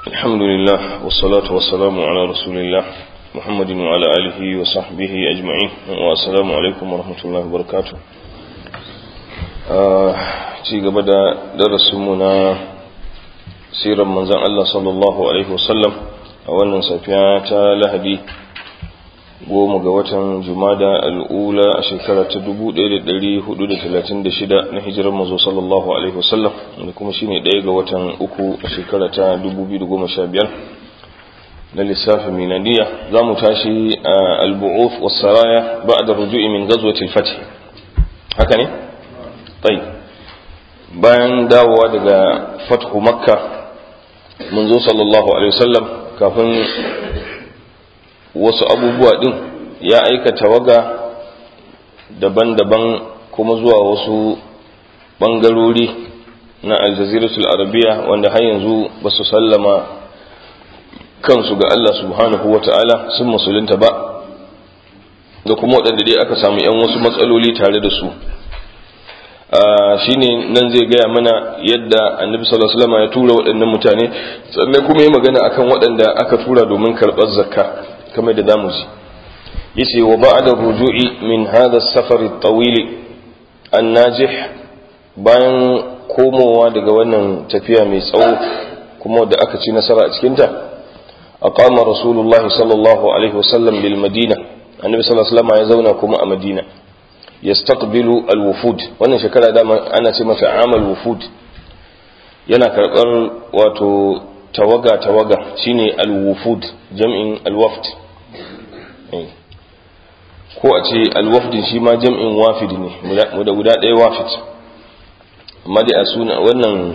الحمد لله والصلاة والسلام على رسول الله محمد وعلى آله وصحبه أجمعين والسلام عليكم ورحمة الله وبركاته ci gaba da darasinmu na sirar manzan Allah sallallahu Alaihi wasallam a wannan safiya ta lahadi goma ga watan jumada al'ula a shekara ta 1436 na hijirar mazo sallallahu Alaihi wasallam da kuma shine ɗaya ga watan uku a shekara ta 2015 na lissafin minadiya za mu tashi a albu'uf wasaraya ba da ruju'i min gazwatil fatih haka ne? tsayi bayan dawowa daga fathu makka munzo sallallahu alaihi wasallam kafin wasu abubuwa din ya aika tawaga daban-daban kuma zuwa wasu bangarori na aljaziratul arabiya wanda har yanzu ba su sallama kansu ga Allah subhanahu wa ta'ala sun musulunta ba da kuma waɗanda dai aka samu 'yan wasu matsaloli tare da su shine nan zai gaya mana yadda annabi sallallahu alaihi wasallam ya tura waɗannan mutane sannan kuma yi magana akan waɗanda aka tura domin karɓar zakka kamar da zamu ji yace wa ba'da ruju'i min hadha as-safar at-tawil an-najih bayan komowa daga wannan tafiya mai tsawo kuma da aka ci nasara a cikin ta aqama rasulullahi sallallahu alaihi wasallam bil madina annabi sallallahu alaihi wasallam ya zauna kuma a madina yastaqbilu alwufud wannan shekara dama ana ce mata amal wufud yana karɓar wato tawaga tawaga shine alwufud jam'in alwafd ko a ce alwafdin shi ma jam'in wafid ne da guda ɗaya wafid amma dai a suna wannan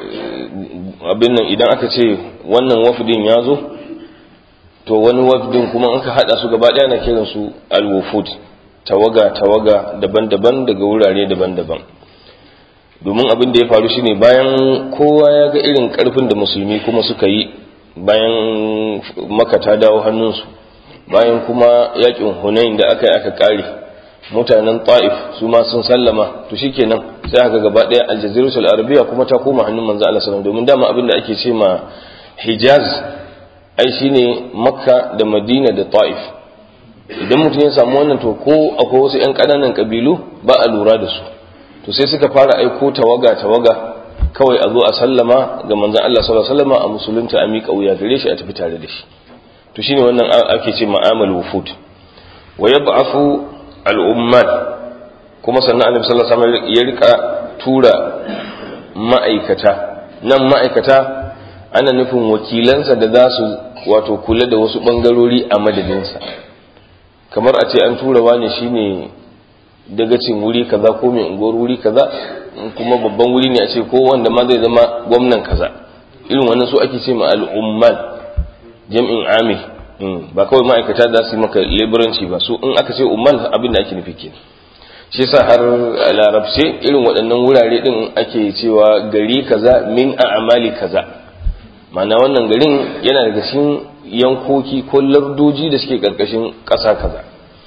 abin nan idan aka ce wannan wafdin ya zo to wani wafdin kuma an ka haɗa su gaba ɗaya na kiransu alwufud tawaga-tawaga daban-daban daga wurare daban-daban domin abin da ya faru shine bayan kowa ya ga irin karfin da musulmi kuma suka yi bayan maka ta dawo hannunsu bayan kuma yakin hunain da aka yi aka kare mutanen ta'if su ma sun sallama to shikenan sai aka gaba daya aljaziratul arabiya kuma ta koma hannun manzo Allah sallallahu domin dama abin da ake ce ma hijaz ai shine makka da madina da ta'if idan mutum ya samu wannan to ko akwai wasu 'yan ƙananan ƙabilu ba a lura da su to sai suka fara aiko tawaga tawaga kawai a zo a sallama ga manzon Allah sallallahu alaihi wasallam a musulunta a miƙa wuya gare shi a tafi tare da shi to shine wannan ake ce ma'amal wufud wa yab'athu al-ummal kuma sannan annabi sallallahu alaihi wasallam ya rika tura ma'aikata nan ma'aikata ana nufin wakilansa da za su wato kula da wasu bangarori a madadinsa kamar a ce an tura wani shine dagacin wuri kaza ko mai unguwar wuri kaza kuma babban wuri ne a ce ko wanda ma zai zama gwamnan kaza irin wannan su ake ce ma al'ummal jam'in amil ba kawai ma'aikata za su yi maka leburanci ba su in aka ce ummal abin da ake nufi ke shi yasa har a larabce irin waɗannan wurare din ake cewa gari kaza min a amali kaza ma'ana wannan garin yana daga cikin yankoki ko lardoji da suke karkashin ƙasa kaza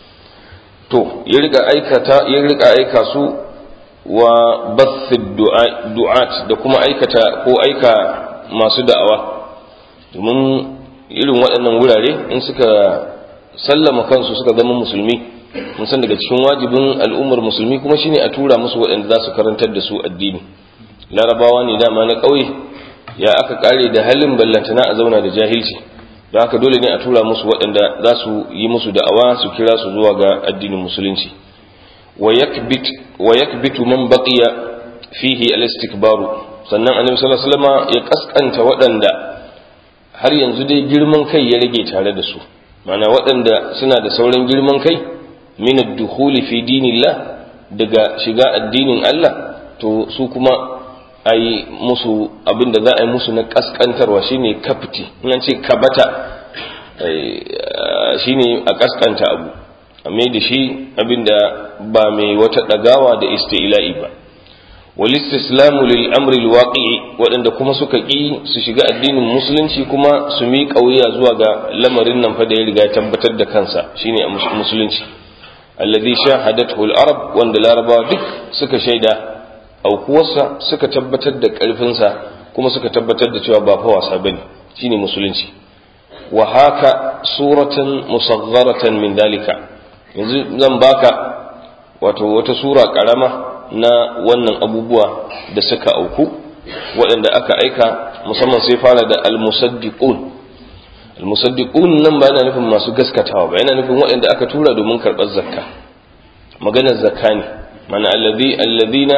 to ya rika aikata ya rika aika su wa bathid du'at da kuma aikata ko aika masu da'awa domin irin waɗannan wurare in suka sallama kansu suka zama musulmi mun san daga cikin wajibin al'ummar musulmi kuma shine a tura musu waɗanda za su karantar da su addini larabawa ne dama na ƙauye ya aka kare da halin ballantana a zauna da jahilci da haka dole ne a tura musu waɗanda za su yi musu da'awa su kira su zuwa ga addinin musulunci wa yakbitu man baqiya fihi al-istikbaru sannan annabi sallallahu alaihi wasallam ya kaskanta waɗanda har yanzu dai girman kai ya rage tare da su mana waɗanda suna da sauran girman kai min ad-dukhuli fi dinillah daga shiga addinin Allah to su kuma a yi musu abinda za a yi musu na kaskantarwa shine kafti in ce kabata shine a kaskanta abu a mai da shi abinda ba mai wata dagawa da istila'i ba wal istislamu lil amri al waqi'i waɗanda kuma suka ƙi su shiga addinin musulunci kuma su miƙa wuya zuwa ga lamarin nan fa da ya riga tabbatar da kansa shine musulunci alladhi shahadathu al arab wanda larabawa duk suka shaida aukuwarsa suka tabbatar da ƙarfinsa kuma suka tabbatar da cewa ba fa wasa bane shine musulunci wa haka suratan musagharatan min dalika yanzu zan baka wato wata sura karama na wannan abubuwa da suka auku waɗanda aka aika musamman sai fara da al-musaddiqun al-musaddiqun nan ba yana nufin masu gaskatawa ba yana nufin waɗanda aka tura domin karɓar zakka maganar zakka ne mana alladhi alladhina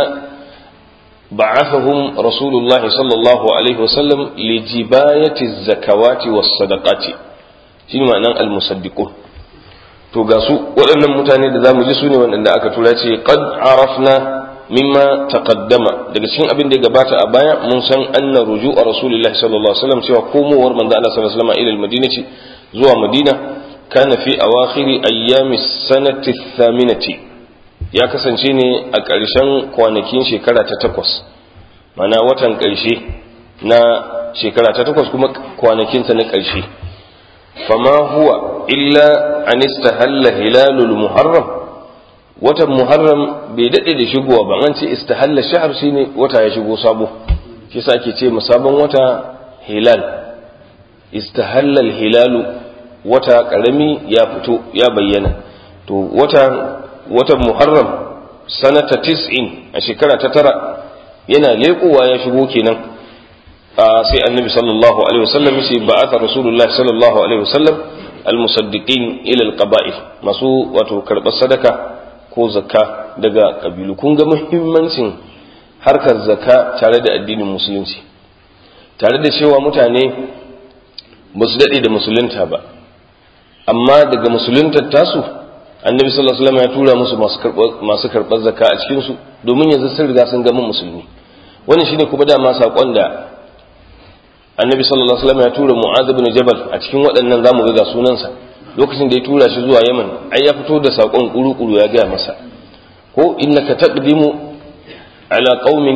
ba'athahum rasulullahi sallallahu alaihi wasallam li jibayati zakawati was sadaqati shine ma'anar al-musaddiqun to ga su waɗannan mutane da zamu ji su ne waɗanda aka tura ce qad arafna mimma taqaddama daga cikin abin da ya gabata a baya mun san anna ruju'a rasulillahi sallallahu alaihi wasallam cewa komowar manzo Allah sallallahu alaihi wasallam ila al-madinati zuwa madina kana fi awakhiri ayyami sanati thaminati ya kasance ne a ƙarshen kwanakin shekara ta takwas mana watan ƙarshe na shekara ta takwas kuma kwanakinta na ƙarshe fama huwa illa an istahalla hilalul muharram watan muharram bai daɗe da shigowa ba an ce istahalla shahar shine wata ya shigo sabo shi yasa ake ce sabon wata hilal istahalla hilalu wata karami ya fito ya bayyana to wata watan muharram sanata tis'in a shekara ta tara yana leƙowa ya shigo kenan sai annabi sallallahu alaihi wasallam yace ba'atha rasulullah sallallahu alaihi wasallam almusaddiqin ila alqaba'il masu wato karɓar sadaka ko zakka daga kabilu kun ga muhimmancin harkar zakka tare da addinin musulunci tare da cewa mutane ba su daɗe da musulunta ba amma daga musuluntar tasu annabi sallallahu alaihi wasallam ya tura musu masu karɓar zakka a cikin su domin yanzu sun riga sun gama musulmi wannan shine kuma dama sakon da annabi sallallahu alaihi wasallam ya tura mu'adh ibn jabal a cikin waɗannan zamu ga sunansa lokacin da ya tura shi zuwa yaman ai ya fito da sakon kuru-kuru ya gaya masa ko innaka taqdimu ala qaumin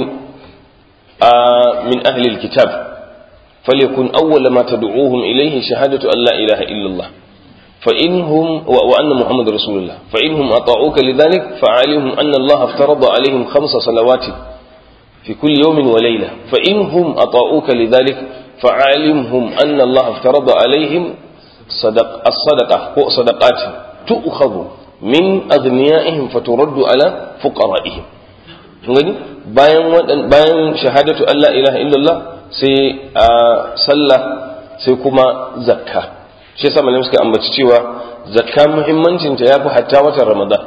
min ahli alkitab falyakun awwala ma tad'uuhum ilayhi shahadatu an la ilaha illa allah فإنهم وأن محمد رسول الله فإنهم أطاعوك لذلك فعليهم أن الله افترض عليهم خمس صلوات في كل يوم وليلة فإنهم أطاعوك لذلك فعلمهم أن الله افترض عليهم صدق الصدقة هو صدقات تؤخذ من أغنيائهم فترد على فقرائهم gani bayan bayan shahadatu Allah ilaha illallah sai a sallah sai kuma zakka shi yasa malamai suka ambaci cewa zakka muhimmancin ta yafi hatta watan Ramadan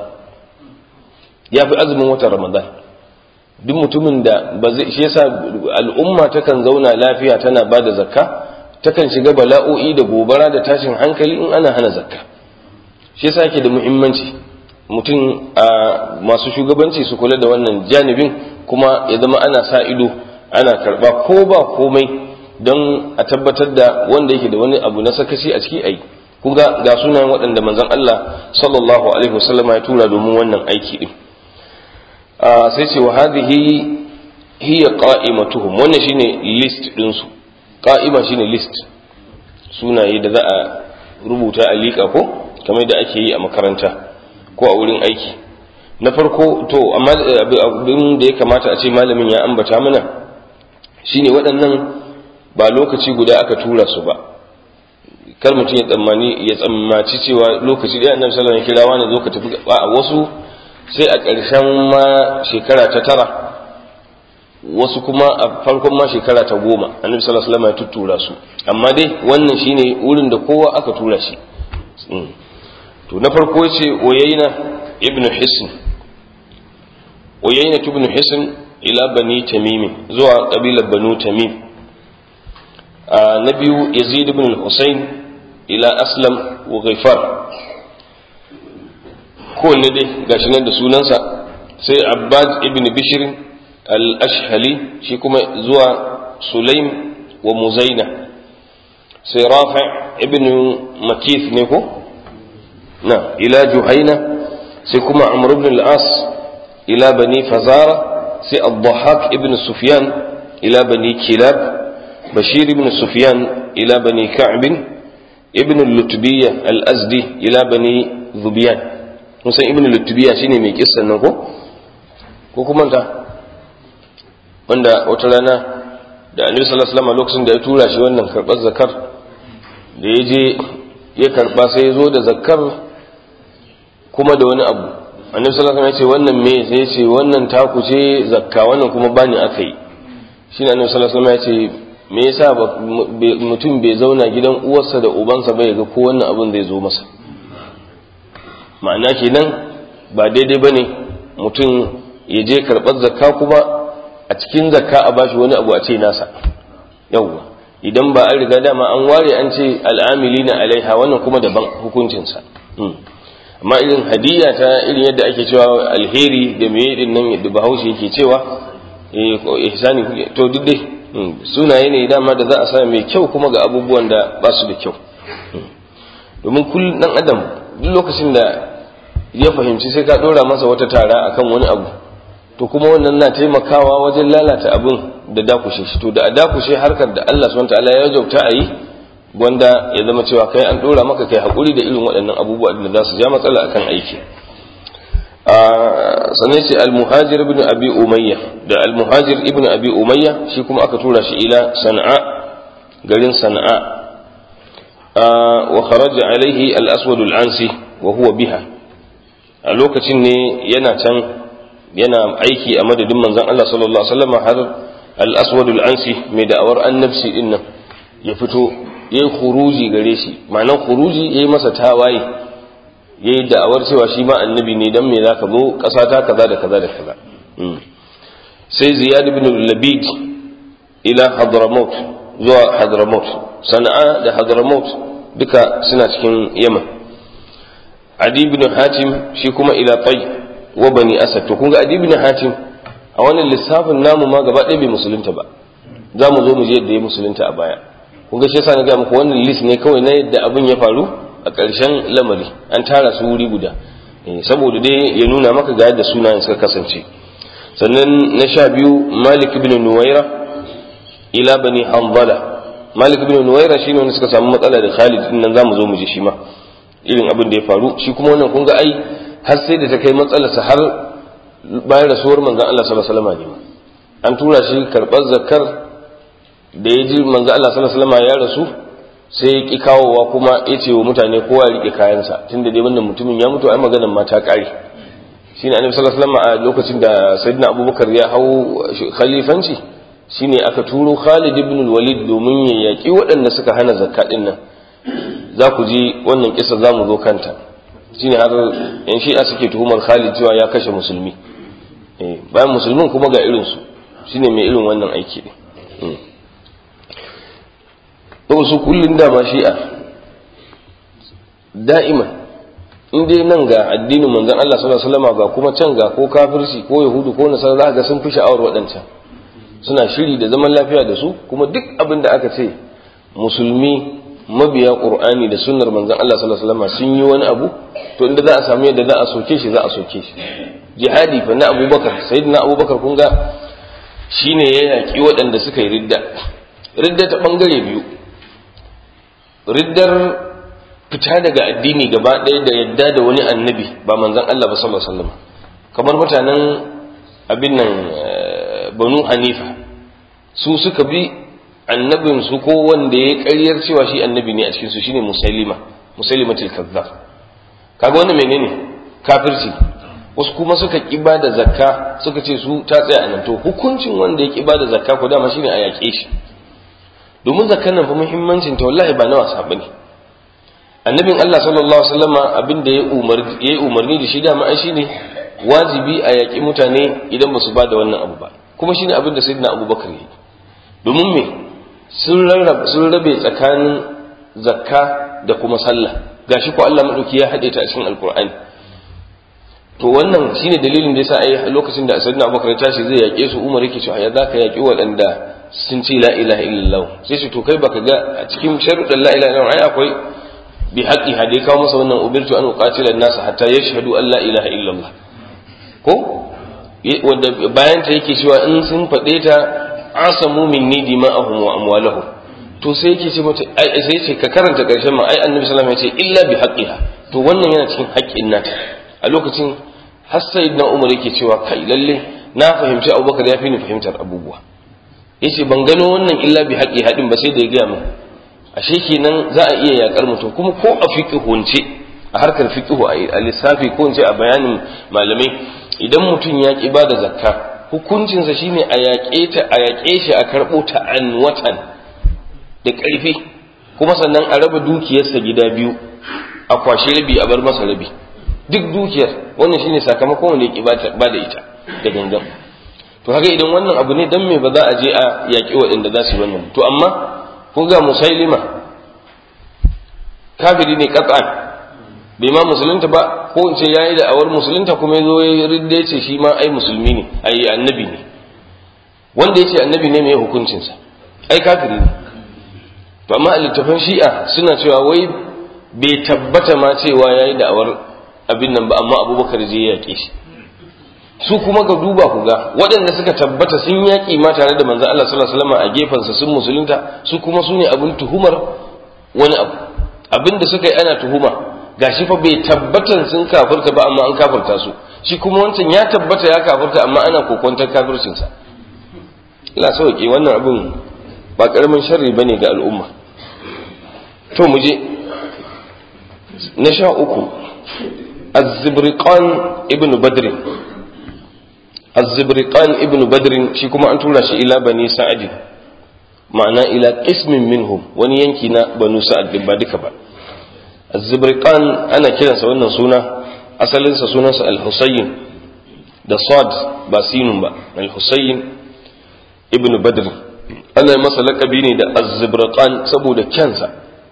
yafi azumin watan Ramadan duk mutumin da ba zai shi yasa al'umma takan zauna lafiya tana bada zakka takan shiga bala'o'i da gobara da tashin hankali in ana hana zakka shi yasa yake da muhimmanci mutum a masu shugabanci su kula da wannan janibin kuma ya zama ana sa ido ana karba ko ba komai don a tabbatar da wanda yake da wani abu na sakaci a ciki ai kun ga ga sunayen waɗanda manzon Allah sallallahu alaihi wasallama ya tura domin wannan aiki din sai ce wa hadhihi hiya qa'imatuhum wannan shine list din su qa'ima shine list sunaye da za a rubuta a liƙa ko kamar da ake yi a makaranta ko a wurin aiki na farko to amma abin da ya kamata a ce malamin ya ambata mana shine waɗannan ba lokaci guda aka tura su ba kar mutum ya tsammani ya tsammaci cewa lokaci ɗaya annabi sallallahu alaihi wasallam ya kira wani zo ka tafi a wasu sai a ƙarshen ma shekara ta tara wasu kuma a farkon ma shekara ta goma annabi sallallahu alaihi wasallam ya tuttura su amma dai wannan shine wurin da kowa aka tura shi to na farko yace oyayna ibn hisn oyayna ibn hisn ila bani tamim zuwa kabilar banu tamim na biyu yazid ibn al-husayn ila aslam wa ghaifar kowanne dai gashi nan da sunansa sai abbad ibn bishr al-ashhali shi kuma zuwa sulaim wa muzaina sai rafi ibn makith ne ko na ila juhaina sai kuma amr ibn al-as ila bani fazara sai al-dhahak ibn sufyan ila bani kilab bashir ibn sufyan ila bani ka'b ibn al-lutbiyya al-azdi ila bani zubiyan mun san ibn lutubiya shine mai kissan nan ko ko kuma ta wanda wata rana da annabi sallallahu alaihi wasallam lokacin da ya tura shi wannan karbar zakar da ya je ya karba sai ya zo da zakar kuma da wani abu annabi sallallahu alaihi wasallam ya ce wannan me sai ya ce wannan taku ce zakka wannan kuma bani aka yi shine annabi sallallahu alaihi wasallam ya ce me yasa mutum bai zauna gidan uwarsa da ubansa bai ga ko wannan abin zai zo masa ma'ana kenan ba daidai bane mutum ya je karɓar zakka kuma a cikin zakka a bashi wani abu a ce nasa yawwa idan ba an riga dama an ware an ce al'amili na alaiha wannan kuma daban hukuncinsa amma irin hadiyya ta irin yadda ake cewa alheri da me din nan yadda bahaushe yake cewa ihsani to duk dai sunaye ne dama da za a sa mai kyau kuma ga abubuwan da ba su da kyau domin kullum dan adam duk lokacin da ya fahimci sai ka dora masa wata tara akan wani abu to kuma wannan na taimakawa wajen lalata abin da dakushe shi to da a dakushe harkar da Allah subhanahu wataala ya wajauta a yi wanda ya zama cewa kai an dora maka kai hakuri da irin waɗannan abubuwa da za su ja matsala akan aiki sannan ce al-muhajir ibn abi umayya da al-muhajir ibn abi umayya shi kuma aka tura shi ila sana'a garin sana'a wa kharaja alaihi al-aswad al-ansi wa huwa biha a lokacin ne yana can yana aiki a madadin manzon Allah sallallahu alaihi wasallam har al-aswad al-ansi mai da'awar annabci din nan ya fito yayi khuruji gare shi ma'anar khuruji yayi masa tawaye yayi da'awar cewa shi ma annabi ne dan me zaka zo kasa ta kaza da kaza da kaza sai ziyad ibn labid ila hadramaut zuwa hadramaut sana'a da hadramaut duka suna cikin yaman adi ibn hatim shi kuma ila tay wa bani asad to kun ga adi ibn hatim a wannan lissafin namu ma gaba ɗaya bai musulunta ba za mu zo mu je yadda ya musulunta a baya kun ga shi yasa na ga muku wannan list ne kawai na yadda abin ya faru a ƙarshen lamari an tara su wuri guda saboda dai ya nuna maka ga yadda sunayen suka kasance sannan na sha biyu malik ibn nuwaira ila bani hanbala malik ibn nuwaira shine wanda suka samu matsala da khalid din nan zamu zo mu ji shi ma irin abin da ya faru shi kuma wannan kun ga ai har sai da ta kai matsalarsa har bayan rasuwar manzon Allah sallallahu alaihi wasallam ne an tura shi karɓar zakar da ya ji manzon Allah sallallahu alaihi wasallam ya rasu sai ya ƙi kawowa kuma ya ce wa mutane kowa ya riƙe kayansa tun da dai wannan mutumin ya mutu ai maganan ma ta ƙare shi ne annabi sallallahu alaihi wasallam a lokacin da sayyidina abubakar ya hau khalifanci shine aka turo Khalid ibn walid domin ya yaƙi waɗanda suka hana zakka din nan za ku ji wannan kisa za mu zo kanta shine har yan shi'a suke tuhumar Khalid cewa ya kashe musulmi bayan musulmin kuma ga irinsu shine mai irin wannan aiki ne to su kullun dama shi'a da'ima in dai nan ga addinin manzon Allah sallallahu alaihi wasallam ga kuma can ga ko kafirci ko yahudu ko nasara za ga sun fi sha'awar waɗancan suna shiri da zaman lafiya da su kuma duk abin da aka ce musulmi mabiya qur'ani da sunnar manzon Allah sallallahu alaihi wasallam sun yi wani abu to inda za a samu yadda za a soke shi za a soke shi jihadi fa na abubakar sayyidina abubakar kun ga shine ya yaki waɗanda suka yi ridda ridda ta bangare biyu riddar fita daga addini gaba ɗaya da yadda da wani annabi ba manzan Allah ba sallallahu alaihi wasallam kamar mutanen abin nan banu hanifa su suka bi annabin su ko wanda ya ƙaryar cewa shi annabi ne a cikin su shine musailima musailimatul kazzab kaga wannan menene kafirci wasu kuma suka ki da zakka suka ce su ta tsaya anan to hukuncin wanda ya ki da zakka ko dama shine a yaƙe shi domin zakkan nan fa muhimmancin ta wallahi ba na wasa bane annabin Allah sallallahu alaihi wasallam abin da ya umarni ya umarni da shi dama ai shine wajibi a yaƙi mutane idan ba su ba da wannan abu ba kuma shine abin da sayyidina Abubakar yi domin me sun rarrabe sun rabe tsakanin zakka da kuma sallah gashi ko Allah madauki ya hade ta a cikin alqur'ani to wannan shine dalilin da yasa ai lokacin da sayyidina Abubakar ya tashi zai yaƙe su Umar yake cewa ya zaka yaƙi waɗanda sun ce la ilaha illallah sai su to kai baka ga a cikin sharuɗan la ilaha illallah ai akwai bi haqqi hade kawo masa wannan ubirtu an uqatila an-nas hatta yashhadu an la ilaha illallah ko wanda bayan ta yake cewa in sun faɗe ta asamu minni dima'ahum wa amwalahum to sai yake ce mata ai sai ce ka karanta karshen ma ai annabi sallallahu alaihi wasallam ya ce illa bi haqqiha to wannan yana cikin haƙƙin nata a lokacin har sayyidina umar yake cewa kai lalle na fahimci abubakar ya fi ni fahimtar abubuwa yace ban gano wannan illa bi haƙi haɗin ba sai da ya gaya min ashe kenan za a iya yakar mutum kuma ko a fiqhunce a harkar fiqhu a lissafi ko in ce a bayanin malamai idan mutum ya ki ba da zakka hukuncinsa shine a yaƙe ta a yaƙe shi a karɓo ta an watan da ƙarfi kuma sannan a raba dukiyarsa gida biyu a kwashe rabi a bar masa rabi duk dukiyar wannan shine sakamakon wanda ya ki ba da ita da gangan to haka idan wannan abu ne dan me ba za a je a yaƙi waɗanda za su yi wannan to amma ko ga musailima kafiri ne qat'an bai ma musulunta ba ko in ce yayi da awar musulunta kuma yazo ya ridda ya ce shi ma ai musulmi ne ai annabi ne wanda yace annabi ne mai hukuncin sa ai kafiri ne to amma a littafin shi'a suna cewa wai bai tabbata ma cewa yayi da awar abin nan ba amma abubakar je ya yake shi su kuma ga duba ku ga waɗanda suka tabbata sun yaƙi ma tare da manzo Allah sallallahu alaihi wasallam a gefensa sun musulunta su kuma su ne abin tuhumar wani abu abin da suka yi ana tuhuma gashi fa bai tabbatan sun kafirta ba amma an kafirta su shi kuma wancan ya tabbata ya kafirta amma ana kokontar kafircin sa Allah sauke wannan abin ba karamin sharri bane ga al'umma to mu je na sha uku az-zibriqan ibn badr az-zibriqan ibn badr shi kuma an tura shi ila bani sa'ad ma'ana ila qismin minhum wani yanki na banu sa'ad din ba duka ba az-zibriqan ana kiransa wannan suna asalinsa sunansa al-husayn da sad ba sinun ba al-husayn ibn badr ana masa laƙabi ne da az-zibriqan saboda kyansa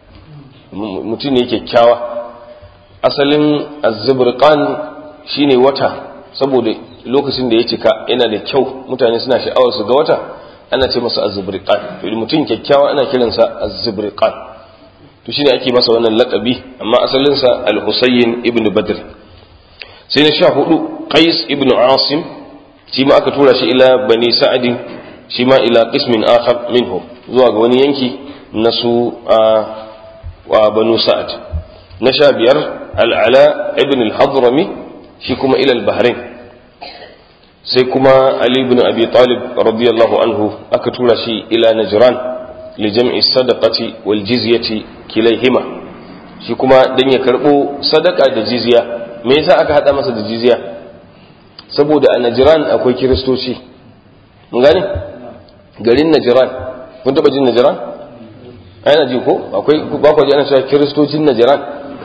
mutum ne kyakkyawa asalin az-zibriqan shine wata saboda lokacin da ya cika yana da kyau mutane suna sha'awar su ga wata ana ce masa az-zibriqan to mutum kyakkyawa ana kiransa az-zibriqan to shine ake masa wannan laqabi amma asalin sa al-husayn ibn badr sai na sha hudu qais ibn asim shi ma aka tura shi ila bani sa'ad shi ma ila qismin akhar minhum zuwa ga wani yanki na su wa banu sa'ad na sha biyar al-ala ibn al-hadrami shi kuma ila al-bahrain sai kuma Ali ibn Abi Talib radiyallahu anhu aka tura shi ila Najran li jam'i sadaqati wal jizyati kilayhima shi kuma dan ya karbo sadaka da jizya me yasa aka hada masa da jizya saboda a Najran akwai kiristoci mun gane garin Najran kun taba jin Najran ana ji ko akwai ba ku ji ana cewa kiristocin Najran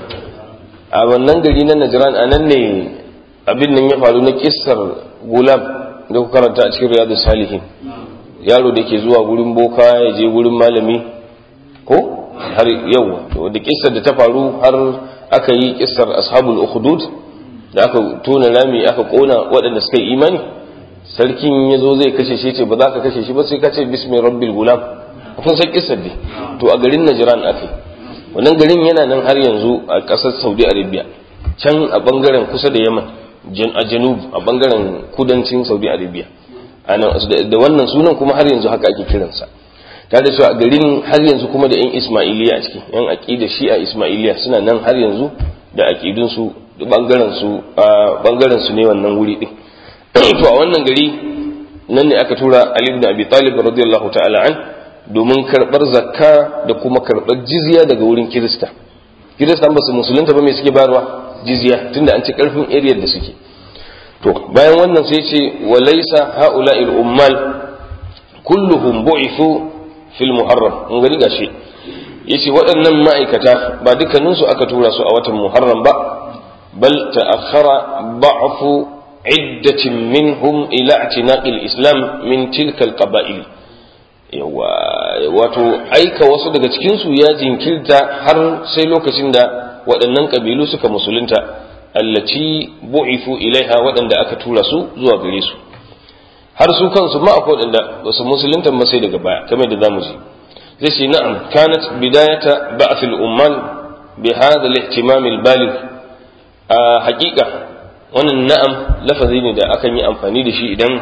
a wannan gari na Najran anan ne abin nan ya faru na kissar gulam da ku karanta a cikin riyadu salihin yaro da ke zuwa gurin boka ya je gurin malami ko har yau da kissar da ta faru har aka yi kissar ashabul ukhdud da aka tona rami aka kona waɗanda suka yi imani sarkin ya zo zai kashe shi ce ba za ka kashe shi ba sai ka ce bismi rabbil gulam kun san kissar dai to a garin najran aka wannan garin yana nan har yanzu a ƙasar saudi arabia can a bangaren kusa da yaman a janub a bangaren kudancin saudi arabia da wannan sunan kuma har yanzu haka ake kiransa ta da cewa a garin har yanzu kuma da 'yan ismailiya a ciki 'yan aƙida shi a ismailiya suna nan har yanzu da aƙidunsu da bangaren su ne wannan wuri ɗin to a wannan gari nan ne aka tura ali ibn abi talib radiyallahu ta'ala an domin karɓar zakka da kuma karɓar jizya daga wurin kirista kirista ba su musulunta ba mai suke bayarwa jizya tunda an ci karfin area da suke to bayan wannan sai ce wa laysa haula'il ummal kulluhum bu'ithu fil muharram mun gani gashi yace waɗannan ma'aikata ba dukkanin su aka tura su a watan muharram ba bal ta'akhkhara ba'fu iddatin minhum ila i'tinaqil islam min tilka al-qaba'il yawa wato aika wasu daga cikin su ya jinkirta har sai lokacin da waɗannan ƙabilu suka musulunta allaci bu'ifu ilaiha waɗanda aka tura su zuwa gare su har su kansu ma akwai waɗanda ba su musulunta ba sai daga baya kamar da zamu ji zai ce na'am kanat bidayata ba'th al-ummal bi hadha al-ihtimam al-baligh a haƙiƙa wannan na'am lafazi ne da akan yi amfani da shi idan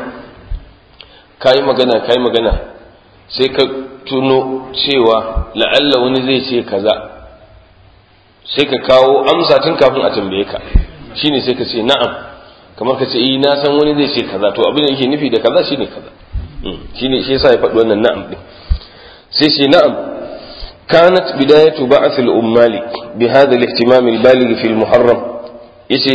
kayi magana kayi magana sai ka tuno cewa la'alla wani zai ce kaza sai ka kawo amsa tun kafin a tambaye ka shine sai ka ce na'am kamar ka ce eh na san wani zai ce kaza to abin da yake nufi da kaza shine kaza shine shi yasa ya faɗi wannan na'am din sai shi na'am kanat bidayatu ba'th al-ummali bi hadha al-ihtimam al-baligh fi al-muharram yace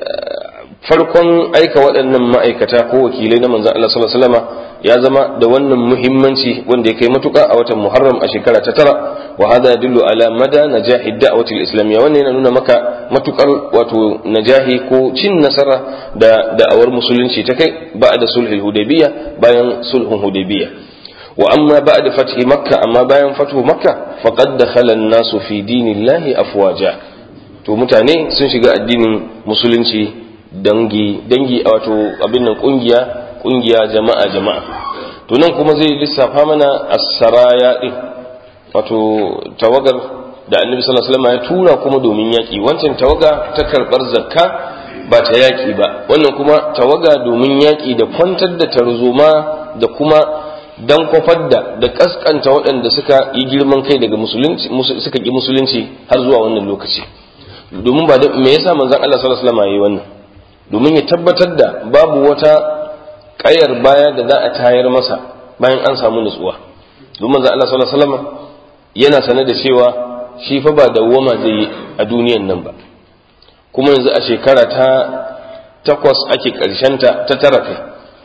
farkon aika waɗannan ma'aikata ko wakilai na manzon Allah sallallahu alaihi wasallam ya zama da wannan muhimmanci wanda ya kai matuƙa a watan Muharram a shekara ta tara wa hada yadullu ala mada najahi da'wati al-islamiyya wannan yana nuna maka matukar wato najahi ko cin nasara da da'awar musulunci ta kai ba'da sulhul hudaybiyya bayan sulhun hudaybiyya wa amma ba'da fathi makka amma bayan fathu makka faqad dakhala an-nasu fi dinillahi afwaja to mutane sun shiga addinin musulunci dangi dangi wato abin nan kungiya kungiya jama'a jama'a to nan kuma zai lissafa mana as-saraya din wato tawagar da annabi sallallahu alaihi wasallam ya tura kuma domin yaki wancan tawaga ta karbar zakka ba ta yaki ba wannan kuma tawaga domin yaki da kwantar da tarzoma da kuma dan kwafar da da kaskanta waɗanda suka yi girman kai daga musulunci suka ki musulunci har zuwa wannan lokaci domin ba me yasa manzon Allah sallallahu alaihi wasallam yayi wannan domin ya tabbatar da babu wata kayar baya da za a tayar masa bayan an samu nutsuwa domin manzon Allah sallallahu alaihi wasallam yana sane da cewa shi fa ba dawwama zai yi a duniyan nan ba kuma yanzu a shekara ta takwas ake ta ta tara kai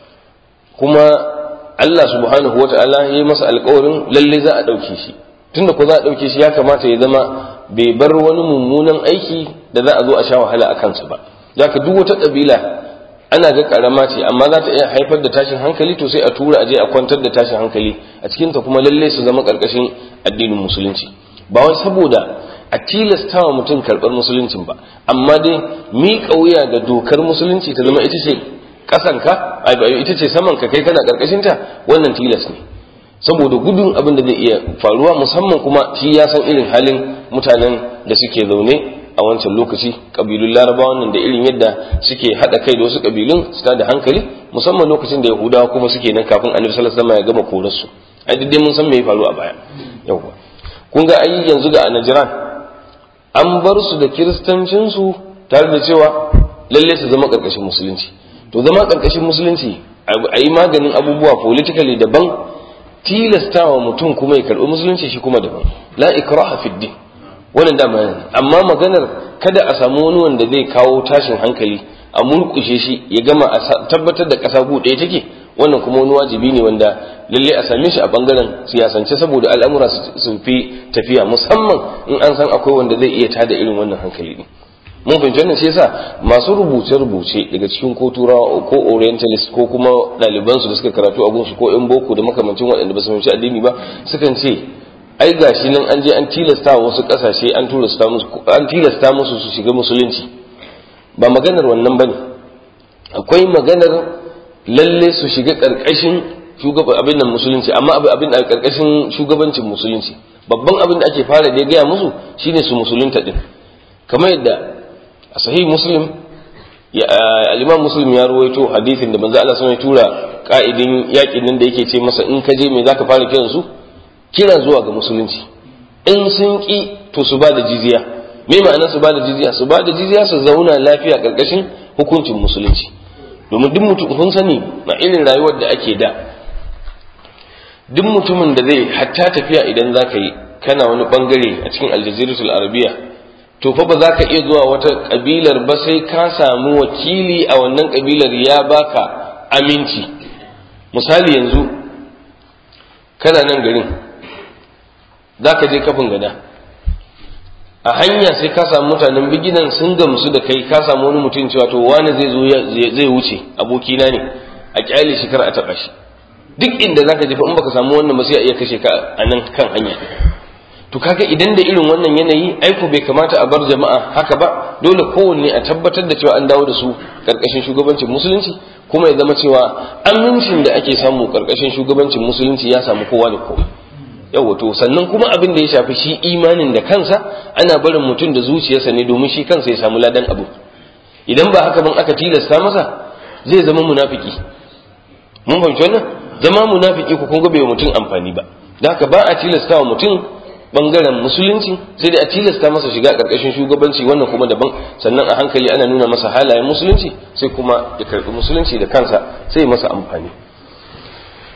kuma Allah subhanahu wa ta'ala ya yi masa alkawarin lalle za a ɗauke shi tunda ko za a ɗauke shi ya kamata ya zama bai bar wani mummunan aiki da za a zo a sha wahala a kansa ba zaka duk wata ƙabila ana ga karama ce amma za ta iya haifar da tashin hankali to sai a tura a je a kwantar da tashin hankali a cikinta kuma lalle su zama ƙarƙashin addinin musulunci ba wai saboda a tilasta wa mutum karɓar musuluncin ba amma dai miƙa wuya ga dokar musulunci ta zama ita ce ƙasanka ita ce saman ka kai kana ƙarƙashinta wannan tilas ne saboda gudun abin da zai iya faruwa musamman kuma shi ya san irin halin mutanen da suke zaune a wancan lokaci ƙabilun larabawa nan da irin yadda suke haɗa kai da wasu ƙabilun su da hankali musamman lokacin da yahudawa kuma suke nan kafin annabi sallallahu alaihi wasallam ya gama korarsu ai dai mun san me ya faru a baya yawwa kun ga ai yanzu ga Najran an bar su da kiristancinsu tare da cewa lalle su zama karkashin musulunci to zama karkashin musulunci a yi maganin abubuwa politically daban tilastawa mutum kuma ya karɓi musulunci shi kuma daban la ikraha fid din wannan dama yana amma maganar kada a samu wani wanda zai kawo tashin hankali a murkushe shi ya gama a tabbatar da ƙasa gu ɗaya take wannan kuma wani wajibi ne wanda lalle a same shi a bangaren siyasance saboda al'amura su fi tafiya musamman in an san akwai wanda zai iya tada irin wannan hankali ne mun fahimci wannan shi yasa masu rubuce rubuce daga cikin ko turawa ko orientalist ko kuma ɗaliban su da suka karatu a gunsu ko yan boko da makamancin waɗanda ba su fahimci addini ba sukan ce ai gashi nan an je an tilasta wasu ƙasashe an tilasta musu an tilasta musu su shiga musulunci ba maganar wannan bane akwai maganar lalle su shiga ƙarƙashin shugaban abin nan musulunci amma abin da ƙarƙashin shugabancin musulunci babban abin da ake fara da gaya musu shine su musulunta din kamar yadda a sahih muslim al-imam muslim ya ruwaito hadisin da manzo Allah ya tura ka'idin yakin nan da yake ce masa in ka je me zaka fara kiran su kira zuwa ga musulunci in sun ki to su ba da jizya me ma'anar su ba da jizya su ba da jizya su zauna lafiya ƙarƙashin hukuncin musulunci domin duk mutum kun sani na irin rayuwar da ake da duk mutumin da zai hatta tafiya idan za ka yi kana wani bangare a cikin aljaziratul arabiya to fa ba za ka iya zuwa wata kabilar ba sai ka samu wakili a wannan kabilar ya baka aminci misali yanzu kana nan garin za ka je kafin gada a hanya sai ka samu mutanen biginan sun gamsu da kai ka samu wani mutum cewa to wani zai zo zai wuce abokina ne a kyale shi kar a taba shi duk inda zaka jefa in baka samu wannan ba sai a iya kashe ka a nan kan hanya to kaga idan da irin wannan yanayi aiko bai kamata a bar jama'a haka ba dole kowanne a tabbatar da cewa an dawo da su karkashin shugabancin musulunci kuma ya zama cewa amincin da ake samu karkashin shugabancin musulunci ya samu kowa da kowa yawa to sannan kuma abin da ya shafi shi imanin da kansa ana barin mutum da zuciyarsa ne domin shi kansa ya samu ladan abu idan ba haka ban aka tilasta masa zai zama munafiki mun fahimci wannan zama munafiki ko kun ga bai mutum amfani ba da haka ba a tilasta wa mutum bangaren musulunci sai dai a tilasta masa shiga karkashin shugabanci wannan kuma daban sannan a hankali ana nuna masa halayen musulunci sai kuma ya karbi musulunci da kansa sai masa amfani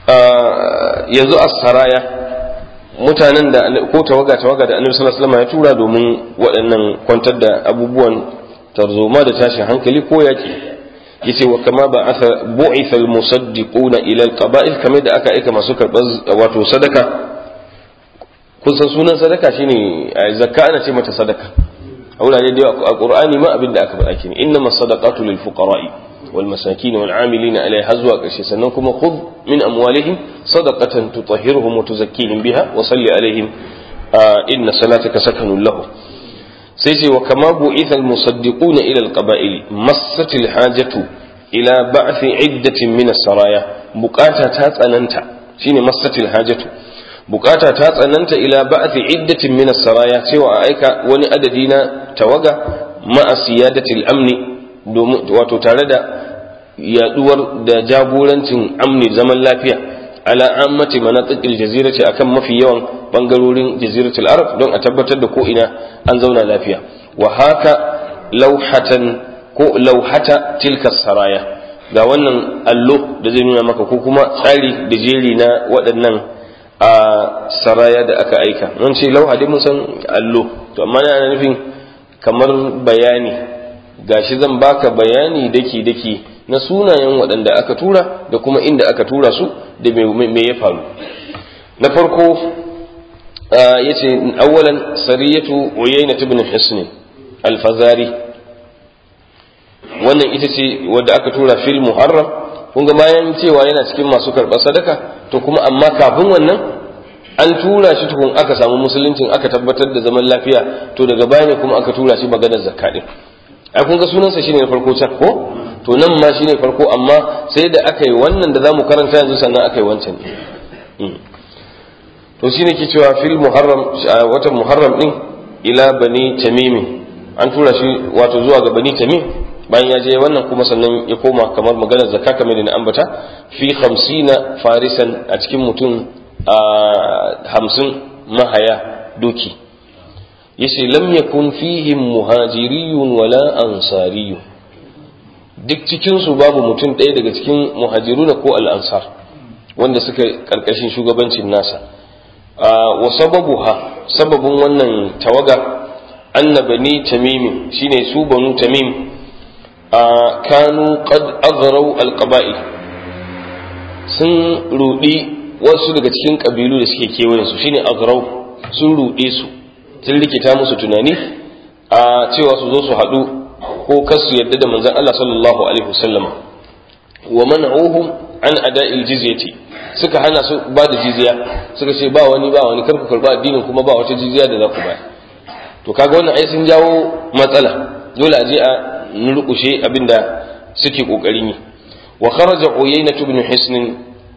yanzu as-saraya mutanen da ko tawaga tawaga da annabi sallallahu alaihi wasallam ya tura domin waɗannan kwantar da abubuwan tarzoma da tashin hankali ko yaki yace wa kama ba asa bu'itha al-musaddiquna ila al-qaba'il kamar da aka aika masu karɓar wato sadaka kun san sunan sadaka shine zakka ana ce mata sadaka a wurare da a qur'ani ma abin da aka faɗa kenan innamas sadaqatu lil fuqara'i wal masakin wal 'amilina alaiha zuwa ƙarshe sannan kuma khudh min amwalihim sadaqatan tutahhiruhum wa tuzakkihim biha wa salli alaihim inna salataka sakanun lahum sai ce wa kama bu'itha al musaddiquna ila al qaba'il massatil hajatu ila ba'thi iddatin min as-saraya bukata ta tsananta shine massatil hajatu bukata ta tsananta ila ba'thi iddatin min as-saraya cewa a aika wani adadi na tawaga ma'a siyadatil amni domin wato tare da yaduwar da jagorancin amni zaman lafiya ala ammati manatiqil jazirati akan mafi yawan bangarorin jaziratul arab don a tabbatar da ko ina an zauna lafiya wa haka lauhatan ko lauhata tilka saraya ga wannan allo da zai nuna maka ko kuma tsari da jeri na waɗannan a saraya da aka aika mun ce lauha dai mun san allo to amma na nufin kamar bayani gashi zan baka bayani daki daki na sunayen waɗanda aka tura da kuma inda aka tura su da me ya faru na farko ya ce awwalan sariyatu uyayna ibn hisn al-fazari wannan ita ce wadda aka tura fil muharram kun ga bayan cewa yana cikin masu karɓar sadaka to kuma amma kafin wannan an tura shi tukun aka samu musuluncin aka tabbatar da zaman lafiya to daga baya ne kuma aka tura shi maganar zakka din ai kun ga sunansa shine na farko can ko to nan ma shine farko amma sai da aka yi wannan da zamu karanta yanzu sannan aka yi wancan to shine ke cewa fil muharram watan muharram din ila bani tamim an tura shi wato zuwa ga bani tamim bayan ya je wannan kuma sannan ya koma kamar maganar zakka kamar da na ambata fi 50 farisan a cikin mutum hamsin mahaya doki yace lam yakun fihim muhajiriyun wala ansariyun duk cikinsu babu mutum ɗaya daga cikin muhajiruna ko al'ansar wanda suka ƙarƙashin shugabancin nasa wa sababuha sababin wannan tawaga anna bani tamim shine su banu tamim kanu qad azraw alqaba'i sun rudi wasu daga cikin kabilu da suke kewayen su shine azraw sun rude su sun rikita musu tunani a cewa su zo su haɗu ko kasu yadda da manzon Allah sallallahu alaihi wasallam wa man'uhum an ada'il jizyati suka hana su ba da jizya suka ce ba wani ba wani karku karba addinin kuma ba wata jizya da za ku ba to kaga wannan ai sun jawo matsala dole a je a nurkushe abinda suke kokarin yi wa kharaja uyayna ibn hisn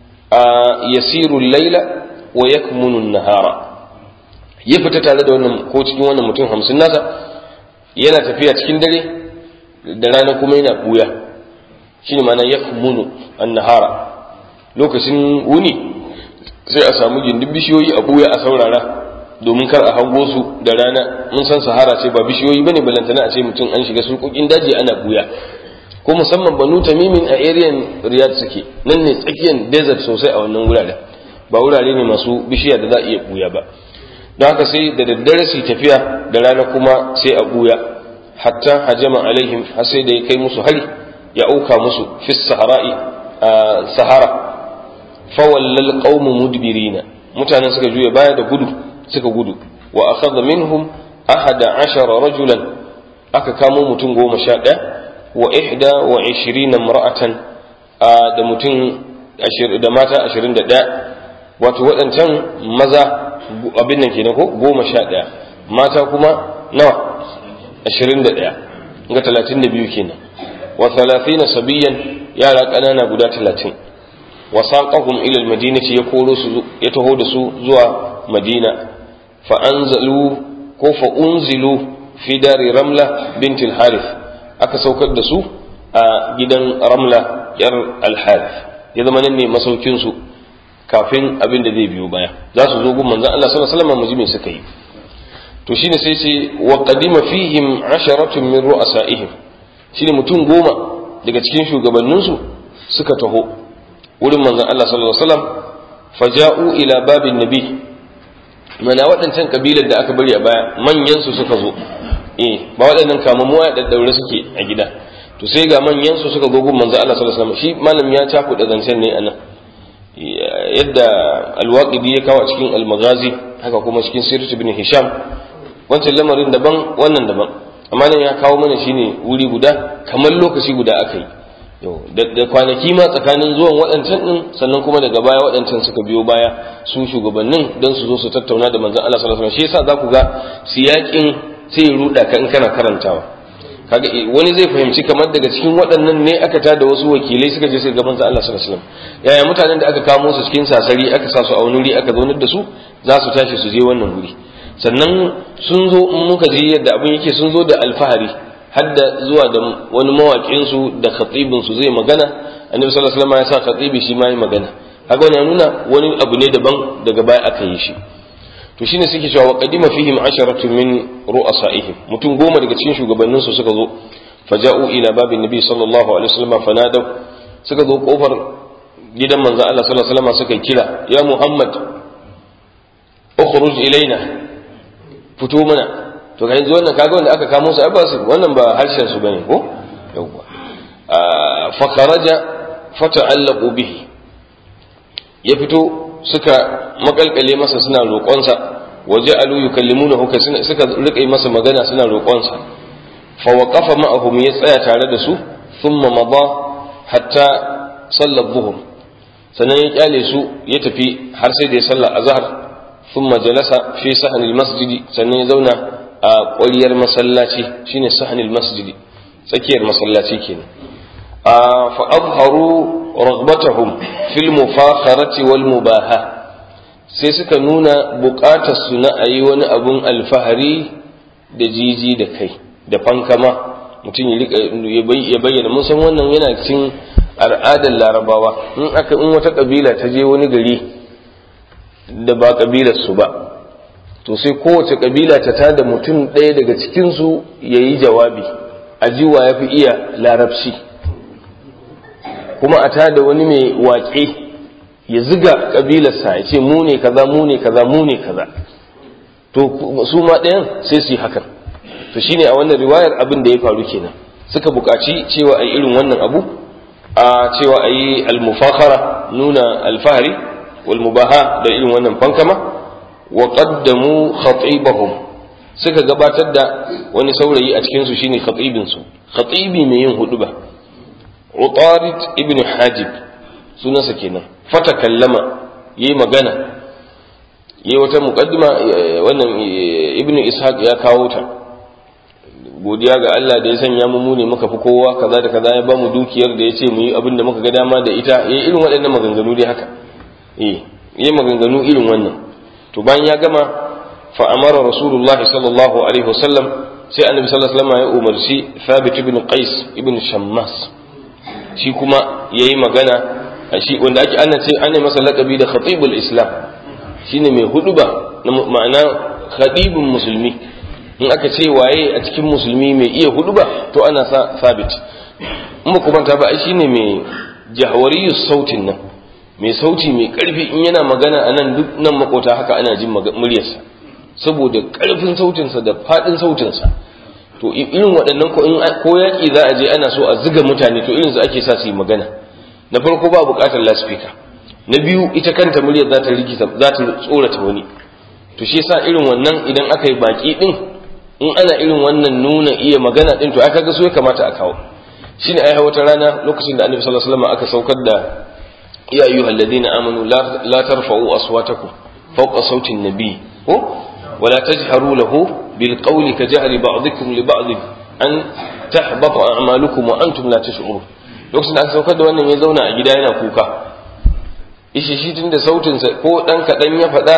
yasiru al-layla wa yakmunu an-nahara ya fita tare da wannan ko cikin wannan mutum hamsin nasa yana tafiya cikin dare da rana kuma yana buya shi ne mana yakmunu an-nahara lokacin wuni sai a samu gindin bishiyoyi a buya a saurara domin kar a hango su da rana mun san sahara ce ba bishiyoyi bane balantana a ce mutum an shiga surkukin daji ana buya ko musamman banu tamimin a ariyan riyad suke nan ne tsakiyar desert sosai a wannan wuraren ba wurare ne masu bishiya da za a iya buya ba don haka sai da daddare su tafiya da rana kuma sai a buya hatta hajama alaihim har sai da ya kai musu hari ya auka musu fi sahara'i sahara fawallal qaumu mudbirina mutanen suka juya baya da gudu suka gudu wa akhadha minhum ahada ashara rajulan aka kamo mutum goma sha ɗaya wa ihda wa ishirina mar'atan da mutum da mata ashirin da ɗaya wato waɗancan maza abin nan kenan ko goma sha ɗaya mata kuma nawa ashirin da ɗaya ga talatin da biyu kenan wa talatina sabiyan yara ƙanana guda talatin wa saqahum ila almadinati ya koro su ya taho da su zuwa madina fa anzalu ko fa unzilu fi dari ramla bint al-harith aka saukar da su a gidan ramla yar al-harith ya zama nan ne masaukin su kafin abin da zai biyo baya za su zo gun manzon Allah sallallahu alaihi wasallam mu suka yi to shine sai ce wa qadima fihim asharatun min ru'asaihim shine mutum goma daga cikin shugabanninsu suka taho wurin manzon Allah sallallahu alaihi wasallam faja'u ila babin nabi mana waɗancan kabilar da aka bari a baya manyan su suka zo eh ba waɗannan kamammu ya daddaure suke a gida to sai ga manyan su suka zo gun manzo Allah sallallahu alaihi wasallam shi malam ya taku da zancen ne anan yadda alwaqidi ya kawo cikin almaghazi haka kuma cikin sirr ibn hisham wancan lamarin daban wannan daban amma nan ya kawo mana shine wuri guda kamar lokaci guda aka yi da kwanaki ma tsakanin zuwan waɗancan ɗin sannan kuma daga baya waɗancan suka biyo baya su shugabannin don su zo su tattauna da manzon Allah sallallahu alaihi wasallam shi yasa za ku ga siyakin sai ya ruda ka in kana karantawa kaga wani zai fahimci kamar daga cikin waɗannan ne aka tada wasu wakilai suka je suka ga manzon Allah sallallahu alaihi wasallam yaya mutanen da aka kamo su cikin sasari aka sa su a wani wuri aka zaunar da su za su tashi su je wannan wuri sannan sun zo in muka ji yadda abin yake sun zo da alfahari hadda zuwa da wani mawaƙin su da khatibin su zai magana annabi sallallahu alaihi wasallam ya sa khatibi shi ma yi magana haka wani nuna wani abu ne daban daga baya aka yi shi to shine suke cewa wa qadima fihim asharatu min ru'asaihim mutum goma daga cikin shugabannin su suka zo faja'u ila babin nabi sallallahu alaihi wasallam fanadaw suka zo kofar gidan manzo Allah sallallahu alaihi wasallam suka kira ya Muhammad ukhruj ilaina fito mana to ga yanzu wannan kaga wanda aka kamo su ba su wannan ba harshen su bane ko yawwa fa kharaja fata'allaqu bihi ya fito suka makalkale masa suna roƙonsa waje alu yukallimunahu kai suka rika masa magana suna roƙonsa fa waqafa ma'ahum ya tsaya tare da su thumma mada hatta sallar zuhur sannan ya kyale su ya tafi har sai da ya sallar azhar thumma jalasa fi sahnil masjidi sannan ya zauna a ƙwariyar masallaci shine sahnil masjidi tsakiyar masallaci kenan fa azharu رغبتهم في المفاخرة والمباهة sai suka nuna buƙatar su na a yi wani abun alfahari da jiji da kai da fankama mutum ya bayyana mun san wannan yana cikin al'adar larabawa in aka in wata ƙabila ta je wani gari da ba ƙabilar su ba to sai kowace ƙabila ta tada mutum ɗaya daga cikinsu ya yi jawabi a jiwa ya fi iya larabci kuma a tada wani mai waƙe ya ziga ƙabilarsa ya ce mu ne kaza mu ne kaza mu ne kaza to su ma ɗayan sai su yi hakan to shine a wannan riwayar abin da ya faru kenan suka buƙaci cewa a yi irin wannan abu a cewa a yi almufakara nuna alfahari wal mubaha da irin wannan fankama wa qaddamu khatibahum suka gabatar da wani saurayi a cikin su shine khatibin su khatibi mai yin huduba Utarid ibn Hajib sunansa kenan fata kallama yayi magana yayi wata muqaddima wannan ibn Ishaq ya kawo ta godiya ga Allah da ya sanya mu mu ne muka fi kowa kaza da kaza ya bamu dukiyar da yace mu yi abin da muka ga dama da ita yayi irin waɗannan maganganu dai haka eh yayi maganganu irin wannan to bayan ya gama fa amara rasulullahi sallallahu alaihi wasallam sai annabi sallallahu alaihi wasallam ya umarci Thabit ibn Qais ibn Shammas shi kuma ya yi magana shi wanda ake ana ce ana masa laƙabi da khatibul islam shine mai huduba ma'ana khatibun musulmi in aka ce waye a cikin musulmi mai iya huduba to ana sa sabit in ba kuma ta ba shine mai jahawariyus sautin nan mai sauti mai karfi in yana magana a nan duk nan makota haka ana jin muryarsa saboda karfin sautinsa da faɗin sautinsa to irin waɗannan ko in ko yaƙi za a je ana so a ziga mutane to irin su ake sa su yi magana na farko ba buƙatar laspika na biyu ita kanta muryar za ta rikita za ta tsorata wani to shi yasa irin wannan idan aka yi baki din in ana irin wannan nuna iya magana din to aka ga so ya kamata a kawo shine ai wata rana lokacin da Annabi sallallahu alaihi wasallam aka saukar da ya ayyuhal ladina amanu la tarfa'u aswatakum fawqa sauti an-nabi ko ولا تجهروا له بالقول كجهر بعضكم لبعض أن تحبط أعمالكم وأنتم لا تشعرون lokacin da aka saukar da wannan ya zauna a gida yana kuka ishi shi tun da sautinsa ko ɗan kaɗan ya faɗa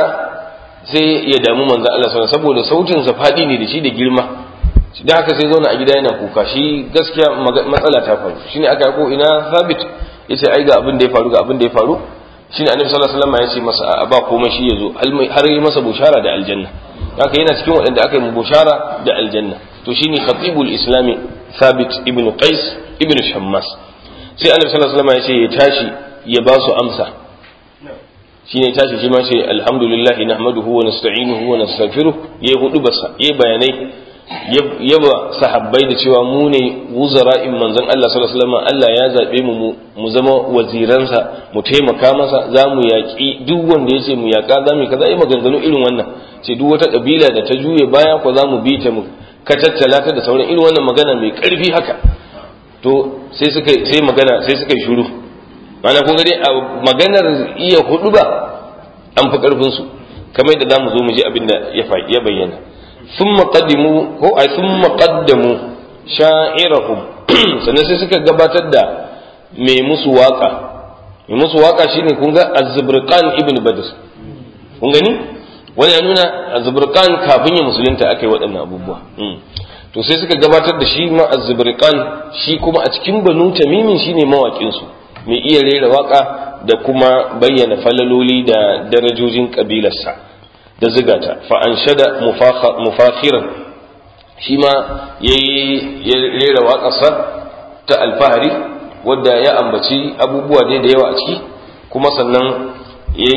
sai ya damu manzo Allah sallallahu saboda sautinsa faɗi ne da shi da girma da haka sai zauna a gida yana kuka shi gaskiya matsala ta faru shine aka ko ina sabit yace ai ga abin da ya faru ga abin da ya faru shine annabi sallallahu alaihi wasallam ya ce masa a ba komai shi yazo har yi masa bushara da aljanna haka yana cikin waɗanda aka yi bushara da aljanna to shine khatibul islami thabit ibn qais ibn shammas sai annabi sallallahu alaihi wasallam ya ce ya tashi ya ba su amsa shine tashi shi ma ce alhamdulillah nahmaduhu wa nasta'inuhu wa nastaghfiruh yayi hudu basa yayi bayanai yaba sahabbai da cewa mu ne wuzara'in manzon Allah sallallahu alaihi wasallam Allah ya zabe mu mu zama waziransa mu taimaka masa za mu yaƙi duk wanda ya ce mu yaƙa za mu kaza yi maganganu irin wannan ce duk wata kabila da ta juye baya ko za mu bi ta mu ka tattala ta da sauran irin wannan magana mai ƙarfi haka to sai suka sai magana sai suka yi shiru mana kun ga dai a maganar iya hudu ba an fi ƙarfin su kamar yadda zamu zo mu ji abin da ya bayyana ثم قدموا ko ai ثم قدموا شاعرهم sannan sai suka gabatar da mai musu waka mai musu waka shine kun ga Az-Zubrqan ibn Badr kun gani wani ya nuna Az-Zubrqan kafin ya musulunta akai waɗannan abubuwa to sai suka gabatar da shi ma Az-Zubrqan shi kuma a cikin Banu Tamimin shine mawakin su mai iya rera waka da kuma bayyana falaloli da darajojin kabilarsa da ziga ta fa'anshada mufakhiran shi ma ya rera waƙarsa ta alfahari wadda ya ambaci abubuwa dai da yawa a ciki kuma sannan ya